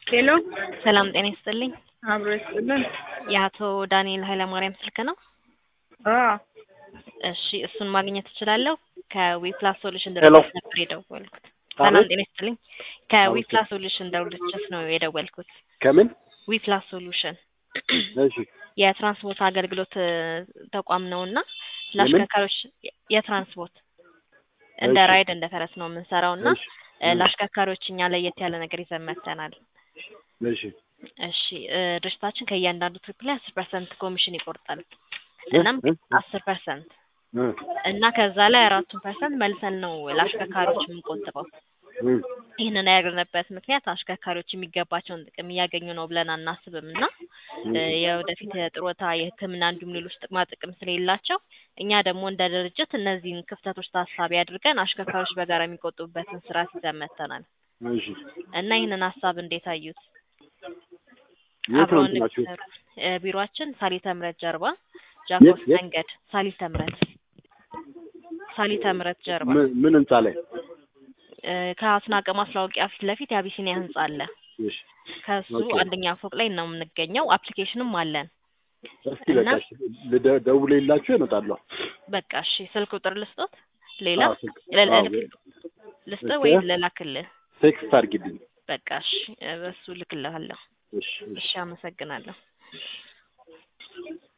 ሄሎ ሰላም ጤና ይስጥልኝ። አብሮ ይስጥልን። የአቶ ዳንኤል ኃይለማርያም ስልክ ነው? አዎ እሺ እሱን ማግኘት እችላለሁ? ከዊፕላስ ሶሉሽን ሄሎ። ድርጅት ነበር የደወልኩት። ሰላም አቤት። ጤና ይስጥልኝ። ከዊፕላስ ሶሉሽን ድርጅት ነው የደወልኩት። ከምን? ዊፕላስ ሶሉሽን እሺ የትራንስፖርት አገልግሎት እ, ተቋም ነው እና ለአሽከርካሪዎች የትራንስፖርት እንደ እሺ። ራይድ እንደ ፈረስ ነው የምንሰራው እና እሺ እ, ለአሽከርካሪዎች እኛ ለየት ያለ ነገር ይዘን መጥተናል። እሺ እሺ እ, ድርጅታችን ከእያንዳንዱ ትሪፕ ላይ አስር ፐርሰንት ኮሚሽን ይቆርጣል። እናም እ? አስር ፐርሰንት እ? እና ከዛ ላይ አራቱን ፐርሰንት መልሰን ነው ለአሽከርካሪዎች የምንቆጥበው። እ? ይህንን ያደረግንበት ምክንያት አሽከርካሪዎች የሚገባቸውን ጥቅም እያገኙ ነው ብለን አናስብም እና እ፣ የወደፊት የጥሮታ የሕክምና እንዲሁም ሌሎች ጥቅማ ጥቅም ስለሌላቸው እኛ ደግሞ እንደ ድርጅት እነዚህን ክፍተቶች ታሳቢ አድርገን አሽከርካሪዎች በጋራ የሚቆጥቡበትን ስርዓት ይዘን መጥተናል እሺ እና ይህንን ሀሳብ እንዴት አዩት? የት ነው አብረውን እንትናችሁ? እንዲሰሩ እ፣ ቢሮአችን ሳሊተ ምሕረት ጀርባ ጃኮስ የት? መንገድ ሳሊተ ምሕረት ሳሊተ ምሕረት ጀርባ ምን ምን ህንጻ ላይ? እ፣ ከአስናቀ ማስታወቂያ ፊት ለፊት የአቢሲኒያ ህንጻ አለ። እሺ ከሱ ኦኬ። አንደኛ ፎቅ ላይ ነው የምንገኘው። አፕሊኬሽንም አለን። እስኪ እና- በቃ እሺ፣ ልደ- ደውሌላችሁ እመጣለሁ። በቃ እሺ፣ ስልክ ቁጥር ልስጦት? ሌላ አዎ፣ ስልክ- ለ- አዎ፣ ልክ- ልስጥ እሺ። ወይ ልላክልህ? ቴክስት አድርጊልኝ። በቃ እሺ፣ በሱ ልክልሃለሁ። እሺ እሺ እሺ፣ አመሰግናለሁ።